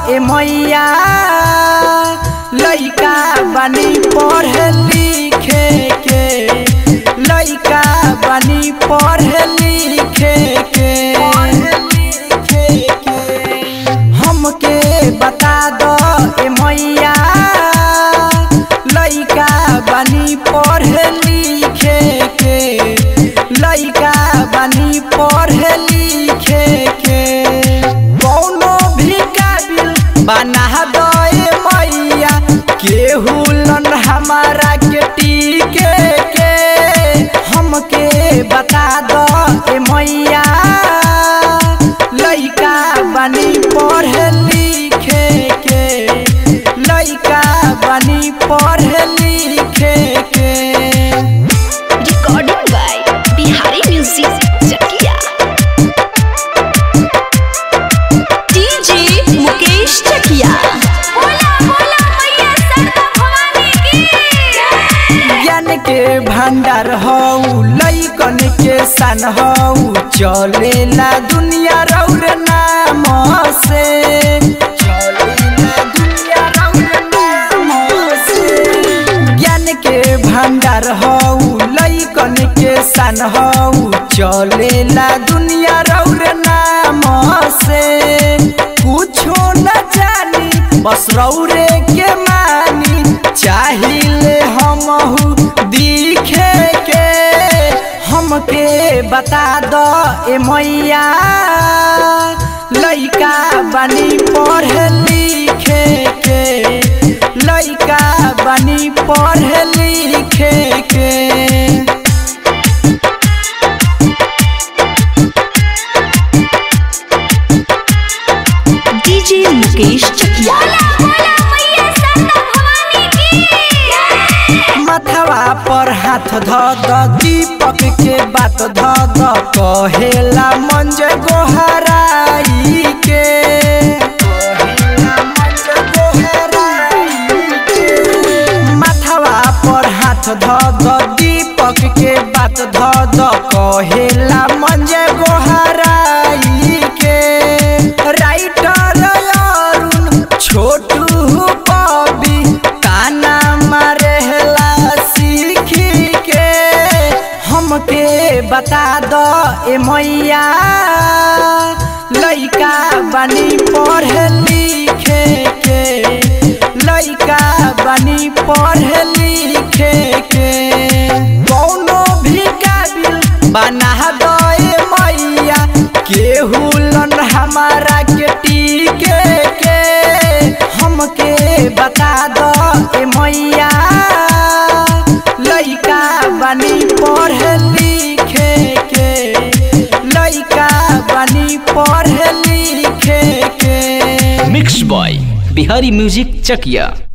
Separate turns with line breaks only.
ए मैया लइका बनी पढ़े लिखे के लइका बनी पढ़े लिखे के हमके बता दो ए मैया लइका बनी पढ़े लिखे के लइका बनी पढ़े लिखे के कौनो भी काबिल बना दो ए मैया केहू लन हमारा के टीके के हमके बता दो ए मैया लइका बनी पढ़े लिखे के लइका बनी पढ़े लिखे के
Recording by Bihari Music Chakia. DJ Mukesh Chakia. बोला बोला मैया सरदा भवानी की
ज्ञान के भंडार हऊ लइकन के सन हऊ चलेला दुनिया रौर नाम से चलेला दुनिया रौर नाम से ज्ञान के भंडार हऊ लइकन के सन हऊ चलेला दुनिया रौर नाम से कुछो न जानी बस रौरे के मानी चाहिले हमहू दिखे के हमके बता दो ए मैया लइका बनी पढ़े लिखे के लइका बनी पढ़े लिखे के
DJ Mukesh Chakia. बोला मैया सरदा भवानी की
मथवा पर हाथ ध द दीपक के बात ध द कहेला मंज गोहराई के कहेला मंज गोहराई के। मथवा पर हाथ ध द दीपक के बात ध द कहेला मंज गोहराई के राइटर अरुण छोटू कवि ताना मारेला सीखी के हमके बता दो ए मैया लइका बनी पढ़े लिखे के लइका बनी पढ़े लिखे के कौनो भी काबिल बना दो ए मैया केहू लन हमारा के टीके के हमके बता दो ए मैया लइका बनी पढ़े लिखे के लइका बनी पढ़े लिखे के
mix by Bihari music Chakiya